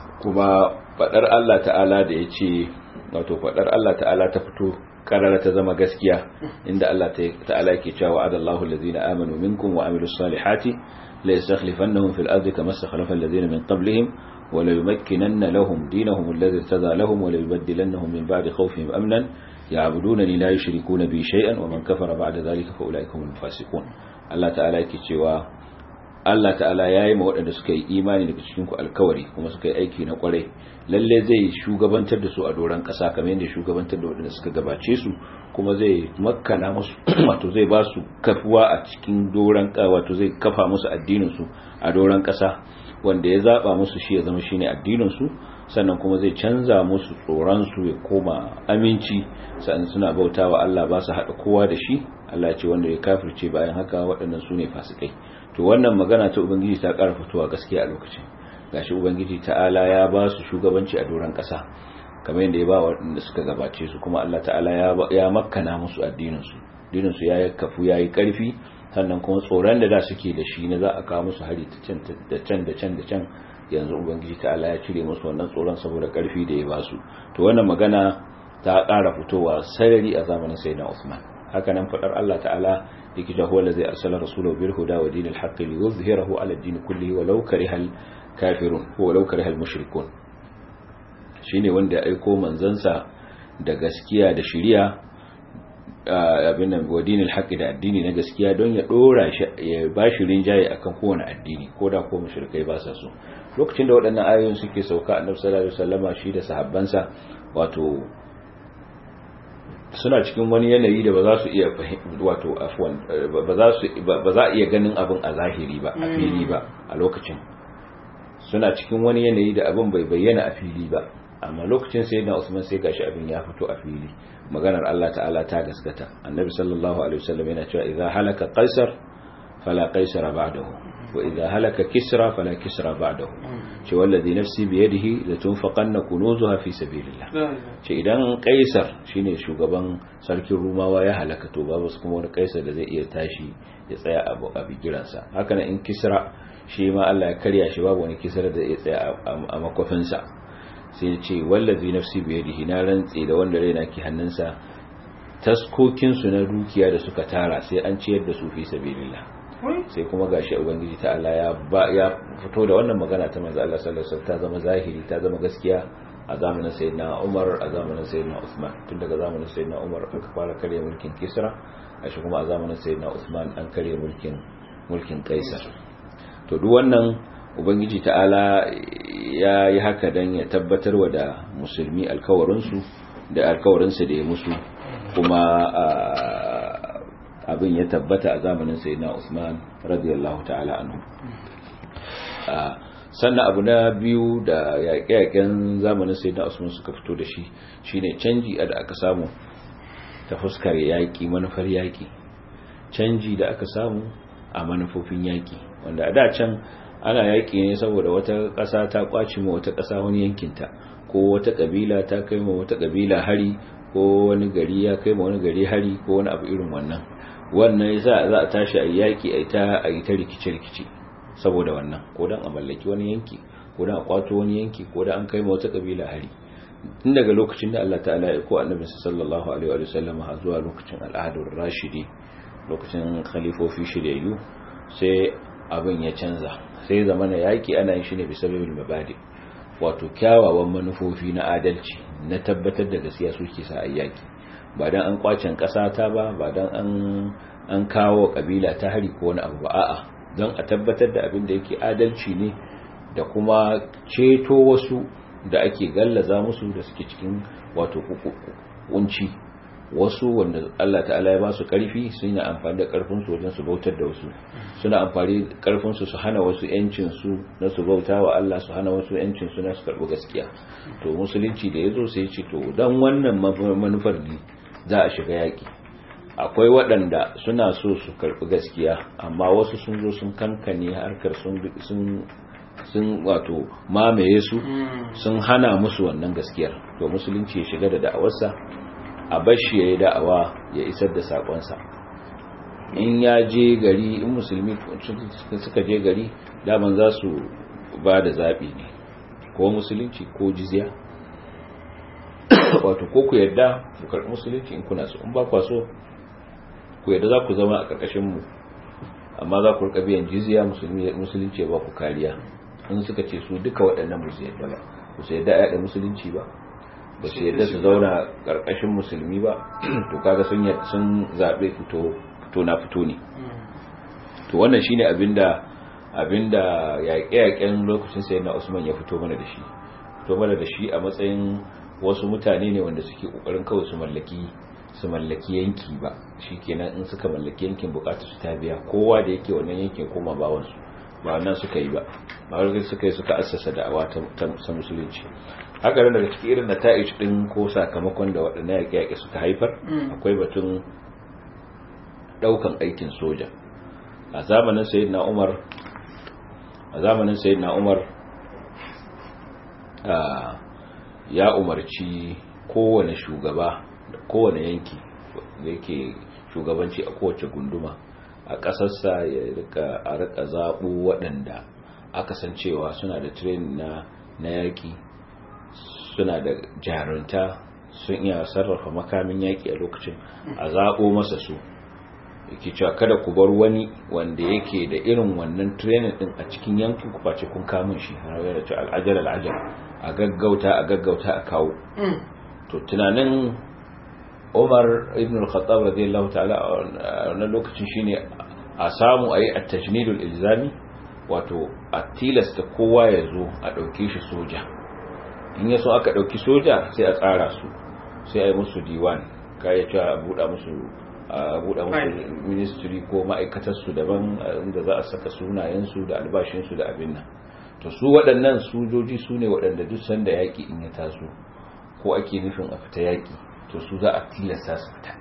kuma fadar Allah ta'ala da yace wato fadar Allah ta'ala ta fito karara ta zama gaskiya inda Allah ta'ala yake cewa adallahu allazina amanu minkum wa amilus salihati la yastakhlifannahum fil ardi kama istakhlafa allazina min qablihim wa la yumakkinanna lahum dinahum alladhi irtada lahum wa la yubaddilannahum min ba'di khawfihim amnan ya'budunani la yushrikuna bi shay'an wa man kafara ba'da dhalika fa ulaika humul fasiqun Allah ta'ala yake cewa Allah ta'ala ya yi ma waɗanda suka yi imani daga cikin ku alkawari kuma suka yi aiki na kwarai lalle zai shugabantar da su a doron ƙasa kamar yadda shugabantar da waɗanda suka gabace su kuma zai makkana musu wato zai ba su kafuwa a cikin doron wato zai kafa musu addinin su a doron ƙasa wanda ya zaba musu shi ya zama shine addinin su sannan kuma zai canza musu tsoron su ya koma aminci sannan suna bautawa Allah ba su haɗa kowa da shi Allah ya ce wanda ya kafirce bayan haka waɗannan su ne fasikai to wannan magana ta ubangiji ta ƙara fitowa gaskiya a lokacin gashi ubangiji ta'ala ya ba su shugabanci a doron ƙasa kamar yadda ya ba waɗanda suka gabace su kuma Allah ta'ala ya makkana musu addinin su addinin su ya kafu ya yi ƙarfi sannan kuma tsoron da da suke da shi na za a kawo musu hari ta can da can da can da can yanzu ubangiji ta'ala ya cire musu wannan tsoron saboda ƙarfi da ya ba su to wannan magana ta ƙara fitowa sarari a zamanin sayyidina Usman haka nan fadar Allah ta'ala yake cewa huwa allazi arsala rasulahu bil huda wa dinil haqq liyuzhirahu ala ad-din kullihi walau karihal kafirun walau karihal mushrikun shine wanda ya aiko manzansa da gaskiya da shari'a abin nan wa dinil haqq da addini na gaskiya don ya dora shi ya bashi rinjaye akan kowane addini koda ko mushrikai ba sa so lokacin da waɗannan ayoyin suke sauka annabi sallallahu alaihi wasallama shi da sahabbansa wato suna cikin wani yanayi da ba za su iya wato afwan ba za su ba za iya ganin abin a zahiri ba a fili ba a lokacin suna cikin wani yanayi da abin bai bayyana a fili ba amma lokacin sayyidina Usman sai gashi abin ya fito a fili maganar Allah ta'ala ta gaskata annabi sallallahu alaihi wasallam yana cewa idza halaka qaisar fala qaisara ba'dahu wa idza halaka kisra fala kisra ba'dahu ce wallazi nafsi bi yadihi la tunfaqanna kunuzuha fi sabilillah ce idan qaisar shine shugaban sarkin rumawa ya halaka to babu kuma wani qaisar da zai iya tashi ya tsaya abu a bigiransa haka in kisra shi ma Allah ya karya shi babu wani kisra da ya tsaya a makofinsa sai ya ce wallazi nafsi bi yadihi na rantse da wanda raina ke hannunsa taskokin su na dukiya da suka tara sai an ciyar da su fi sabilillah sai kuma gashi ubangiji ta Allah ya ba ya fito da wannan magana ta manzo Allah sallallahu alaihi wasallam ta zama zahiri ta zama gaskiya a zamanin sayyidina Umar a zamanin sayyidina Usman tun daga zamanin sayyidina Umar aka fara kare mulkin Kisra a shi kuma a zamanin sayyidina Usman an kare mulkin mulkin Kaisar to duk wannan ubangiji ta'ala ya yi haka dan ya tabbatar wa da musulmi alkawarinsu da alkawarinsu da ya musu kuma abin ya tabbata a zamanin sayyidina Usman radiyallahu ta'ala anhu sannan abu na biyu da yaƙe-yaƙen zamanin sayyidina Usman suka fito da shi shine canji da aka samu ta fuskar yaƙi manufar yaƙi canji da aka samu a manufofin yaƙi wanda a da can ana yaƙi ne saboda wata ƙasa ta ƙwace ma wata ƙasa wani yankinta ko wata ƙabila ta kai ma wata ƙabila hari ko wani gari ya kai ma wani gari hari ko wani abu irin wannan wannan yasa za a tashi a yaki a ta a ta rikice-rikice saboda wannan ko dan a mallaki wani yanki ko dan a kwato wani yanki ko dan an kai ma wata kabila hari tun daga lokacin da Allah ta'ala ya ko annabi sallallahu alaihi wa sallam har zuwa lokacin al'adur rashidi lokacin khalifofi shiryayyu sai abin ya canza sai zamana yaki ana yin shi ne bisa babil mabadi wato kyawawan manufofi na adalci na tabbatar da gaskiya suke sa ayyaki ba dan an kwacen ƙasa ta ba ba dan an an kawo kabila ta hari ko wani abu ba a'a don a tabbatar da abin da yake adalci ne da kuma ceto wasu da ake gallaza musu da suke cikin wato kunci wasu wanda Allah ta'ala ya ba su karfi suna amfani da karfin su wajen su bautar da wasu suna amfani da karfin su su hana wasu yancin su na su bauta wa Allah su hana wasu yancin su na su karbi gaskiya to musulunci da yazo sai ya ce to dan wannan manufar ne za a shiga yaki akwai waɗanda suna so su karbi gaskiya amma wasu sun zo sun kankane harkar sun sun sun wato mamaye su sun hana musu wannan gaskiyar to musulunci ya shiga da da'awarsa a bashi ya yi da'awa ya isar da saƙonsa in ya je gari in musulmi suka je gari daman za su ba da zaɓi ne ko musulunci ko jizya wato ko ku yadda ku karɓi musulunci in kuna so in ba kwa so ku yadda za ku zama a ƙarƙashinmu amma za ku rika biyan jizya musulunci ya ba ku kariya in suka ce su duka waɗannan musu yadda ba ku su yadda yaɗa musulunci ba ba su yadda su zauna ƙarƙashin musulmi ba to kaga sun sun zaɓe fito fito na fito ne to wannan shine abinda abinda yaƙe-yaƙen lokacin sai na Usman ya fito mana da shi fito mana da shi a matsayin wasu mutane ne wanda suke kokarin kawai su mallaki su mallaki yanki ba shikenan in suka mallaki yankin bukatu su ta biya kowa da yake wannan yankin koma bawansu ba wannan suka yi ba ba wani suka yi suka assasa da'awa ta musulunci haka nan daga cikin irin nata'ij din ko sakamakon da waɗannan yaƙe-yaƙe suka haifar akwai batun ɗaukan aikin soja a zamanin sayyidina umar a zamanin sayyidina umar ya umarci kowane shugaba da kowane yanki da yake shugabanci a kowace gunduma a ƙasarsa ya rika a rika zaɓo waɗanda aka san cewa suna da training na na yaƙi suna da jarunta sun iya sarrafa makamin yaƙi a lokacin a zaɓo masa su yake cewa kada ku bar wani wanda yake da irin wannan training din a cikin yankin ku face kun kamun shi har yana cewa al'ajal al'ajal a gaggauta a gaggauta a kawo to tunanin Umar ibn al-Khattab radiyallahu ta'ala a wannan lokacin shine a samu ayi at-tajnidul ilzami wato a tilasta kowa ya zo a dauke shi soja in yaso aka dauki soja sai a tsara su sai a yi musu diwan kaya cewa a buɗa musu a buɗa musu ministry ko ma'aikatarsu daban inda za a saka sunayensu da albashinsu da abin nan to su waɗannan sojoji su ne waɗanda duk sanda yaƙi in ya taso ko ake nufin a fita yaƙi to su za a tilasta su fita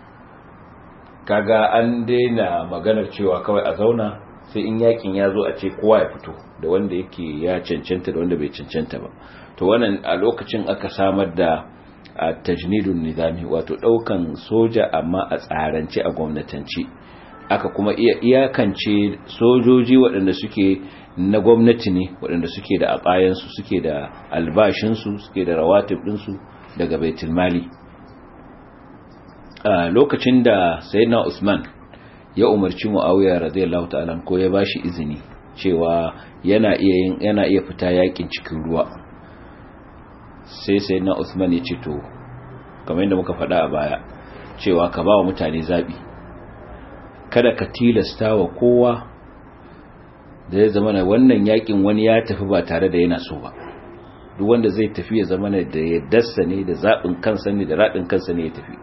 kaga an daina maganar cewa kawai a zauna sai in yakin ya zo a ce kowa ya fito da wanda yake ya cancanta da wanda bai cancanta ba to wannan a lokacin aka samar da a tajnidun nizami wato daukan soja amma a tsarance a gwamnatance aka kuma iya iyakance sojoji waɗanda suke na gwamnati ne waɗanda suke da abayansu suke da albashinsu suke da rawatib ɗinsu daga baitul mali a lokacin da sayyidina usman ya umarci muawiya radiyallahu ta'ala ko ya bashi izini cewa yana iya yin yana iya fita yakin cikin ruwa sai sayyidina usman ya ce to kamar yadda muka faɗa a baya cewa ka ba wa mutane zabi kada ka tilasta wa kowa da ya zama wannan yakin wani ya tafi ba tare da yana so ba duk wanda zai tafi ya zama da yaddarsa ne da zaɓin kansa ne da raɗin kansa ne ya tafi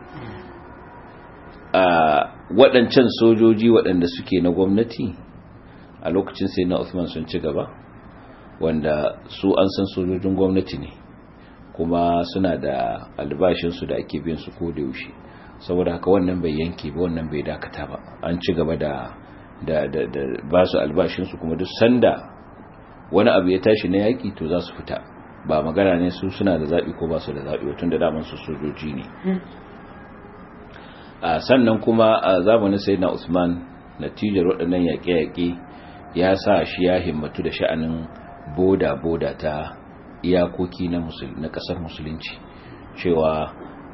a waɗancan sojoji waɗanda suke na gwamnati a lokacin sai na Usman sun ci gaba wanda su an san sojojin gwamnati ne kuma suna da albashinsu da ake biyan su ko da yaushe saboda haka wannan bai yanke ba wannan bai dakata ba an ci gaba da da da, da ba su albashinsu kuma duk sanda wani abu ya tashi na yaki to za su fita ba magana ne su suna da zaɓi ko ba su da zaɓi tun da daman su sojoji ne sannan kuma a zamanin sayyidina Usman natijar waɗannan yaƙe-yaƙe ya sa shi ya himmatu da sha'anin boda-boda ta iyakoki na na ƙasar musulunci cewa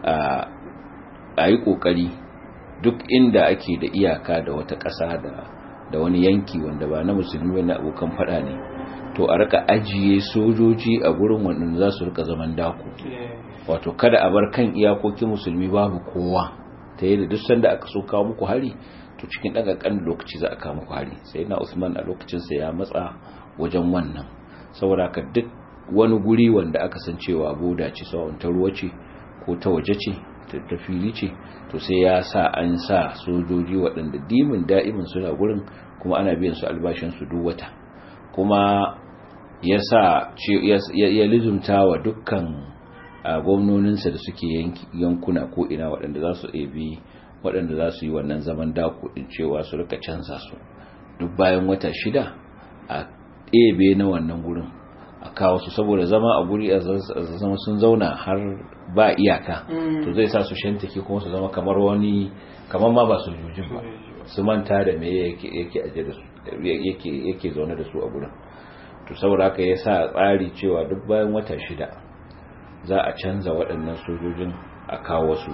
a yi ƙoƙari duk inda ake da iyaka da wata ƙasa da wani yanki wanda ba na musulmi wani abokan faɗa ne to a rika ajiye sojoji a gurin waɗanda za su rika zaman dako wato kada a bar kan iyakokin musulmi babu kowa ta yi da duk sanda aka so kawo muku hari to cikin ɗaga ƙan lokaci za a kawo muku hari sai na usman a lokacinsa ya matsa wajen wannan saboda ka duk wani guri wanda aka san cewa boda ce sawon ta ruwa ce ko ta waje ce ta fili ce to sai ya sa an sa sojoji waɗanda dimin da'imin suna gurin kuma ana biyan su albashin su duk wata kuma ya sa ya lizumta wa dukkan a gwamnoninsa da suke yankuna ko ina waɗanda za su ebi waɗanda za su yi wannan zaman dako ɗin cewa su rika canza su duk bayan wata shida a ebe na wannan gurin a kawo su saboda zama a guri a zama sun zauna har ba iyaka to zai sa su shantake kuma su zama kamar wani kamar ma ba su jujin ba su manta da me yake aje da su yake zaune da su a gurin to saboda haka ya sa tsari cewa duk bayan wata shida za a canza waɗannan sojojin a kawo wasu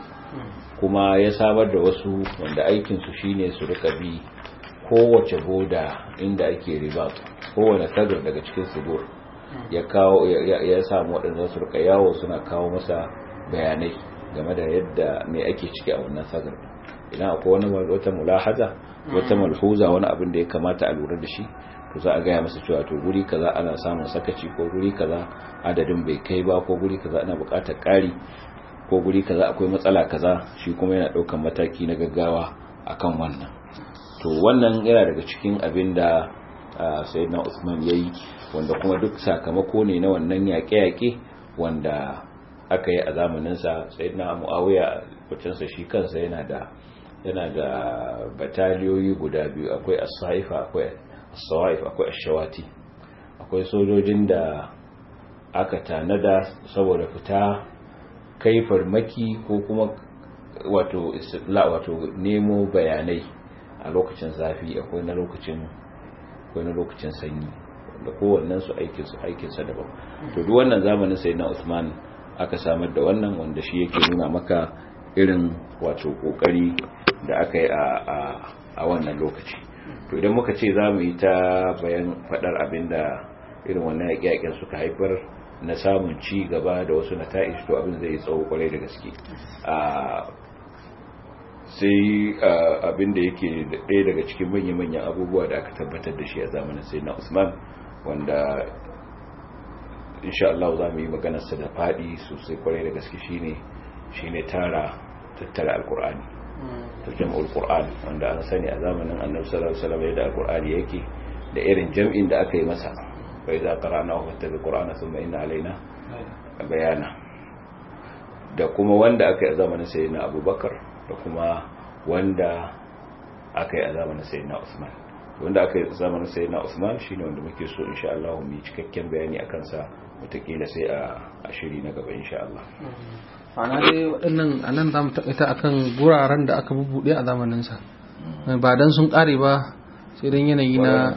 kuma ya samar da wasu wanda aikinsu shine su rika bi kowace boda inda ake riba kowane sagar daga cikin sigur ya kawo ya samu waɗanda su rika yawo suna kawo masa bayanai game da yadda mai ake ciki a wannan sagar idan akwai wani wata mulahaza wata malhuza wani abin da ya kamata a lura da shi to za a gaya masa cewa to guri kaza ana samun sakaci ko guri kaza adadin bai kai ba ko guri kaza ana buƙatar ƙari ko guri kaza akwai matsala kaza shi kuma yana ɗaukan mataki na gaggawa akan wannan to wannan yana daga cikin abin da sayyidina Usman yayi wanda kuma duk sakamako ne na wannan yaƙe-yaƙe wanda aka yi a zamaninsa sayyidina Muawiya kucinsa shi kansa yana da yana da bataliyoyi guda biyu akwai as-saifa akwai as-sawaif akwai ash-shawati akwai sojojin da aka tanada saboda fita kai farmaki ko kuma wato istitla wato nemo bayanai a lokacin zafi akwai na lokacin akwai na lokacin sanyi da kowannen su aikin su aikin sa daban to duk wannan zamanin sayyidina Usman aka samar da wannan wanda shi yake nuna maka irin wato kokari da aka yi a wannan lokaci to idan muka ce za mu yi ta bayan fadar abinda irin wannan yaƙe-yaƙen suka haifar na samun ci gaba da wasu nata'ish to abin zai tsawo kwarai da gaske sai abin da yake ɗaya daga cikin manya-manyan abubuwa da aka tabbatar da shi a zamanin sai na usman wanda insha Allah za mu yi maganarsa da faɗi sosai kwarai da gaske shine shine tara tattara alkur'ani to jam'ul qur'an wanda an sani a zamanin annabi sallallahu alaihi wasallam yadda alkur'ani yake da irin jam'in da aka yi masa fa idza qara'nahu fattabi qur'ana thumma inna alaina bayana da kuma wanda aka yi a zamanin sayyidina abubakar da kuma wanda aka yi a zamanin sayyidina usman wanda aka yi a zamanin sayyidina usman shine wanda muke so insha Allah mu yi cikakken bayani akan sa wataƙila sai a shiri na gaba insha Allah ana dai waɗannan a nan za mu taƙaita akan guraren da aka bubuɗe a zamaninsa ba dan sun ƙare ba sai dan yanayi na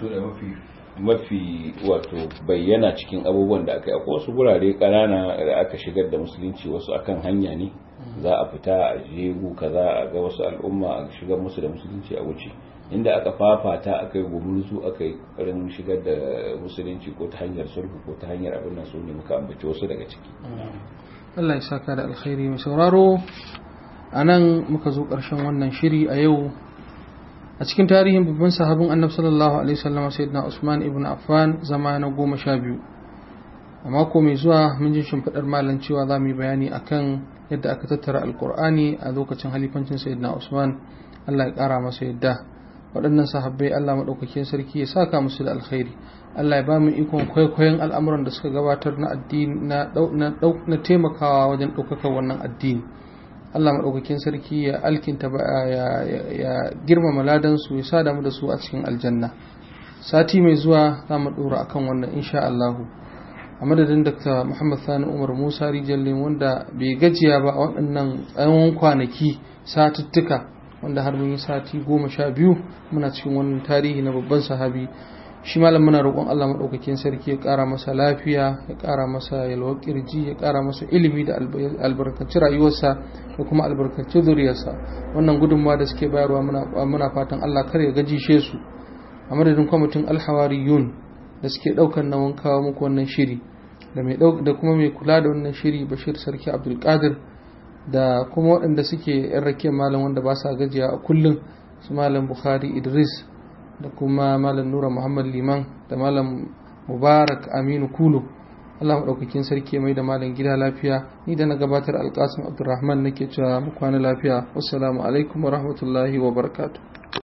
mafi wato bayyana cikin abubuwan da aka yi akwai wasu gurare ƙanana da aka shigar da musulunci wasu akan hanya ne za a fita a jegu kaza a ga wasu al'umma a shigar musu da musulunci a wuce inda aka fafata aka yi gumurzu aka yi ƙarin shigar da musulunci ko ta hanyar sulhu ko ta hanyar abin nan su ne muka ambaci wasu daga ciki Allah ya saka da alkhairi mai sauraro a nan muka zo ƙarshen wannan shiri a yau a cikin tarihin babban sahabin annabi sallallahu alaihi wasallam sayyidina Usman ibn Affan zama na goma sha biyu a mako mai zuwa mun ji shimfiɗar malam cewa za mu yi bayani akan yadda aka tattara alkur'ani a lokacin halifancin sayyidina Usman Allah ya ƙara masa yadda waɗannan sahabbai Allah maɗaukakin sarki ya saka musu da alkhairi Allah ya ba mu ikon kwaikwayon al'amuran da suka gabatar na addini na taimakawa wajen ɗaukakar wannan addini Allah maɗaukakin sarki ya alkinta ya girmama ladansu ya sa damu da su a cikin aljanna sati mai zuwa za mu ɗora akan wannan insha Allahu a madadin Dr. Muhammad Sani Umar Musa Rijallin wanda bai gajiya ba a waɗannan tsawon kwanaki satuttuka wanda har mun yi sati goma sha biyu muna cikin wannan tarihi na babban sahabi shi malam muna roƙon Allah maɗaukakin sarki ya ƙara masa lafiya ya ƙara masa yalwar ƙirji ya ƙara masa ilimi da albarkaci rayuwarsa da kuma albarkaci zuriyarsa wannan gudunmawa da suke bayarwa muna fatan Allah kar ya gajishe su a madadin kwamitin alhawariyun da suke ɗaukar nauyin kawo muku wannan shiri da kuma mai kula da wannan shiri bashir sarki abdulkadir da kuma waɗanda suke yan rakiyar malam wanda ba sa gajiya a kullum su malam bukhari idris da kuma malam nura muhammad liman da malam mubarak aminu kulu allah maɗaukakin sarki mai da malam gida lafiya ni da na gabatar alƙasim abdulrahman nake cewa mu kwana lafiya wassalamu alaikum wa rahmatullahi wa barakatuh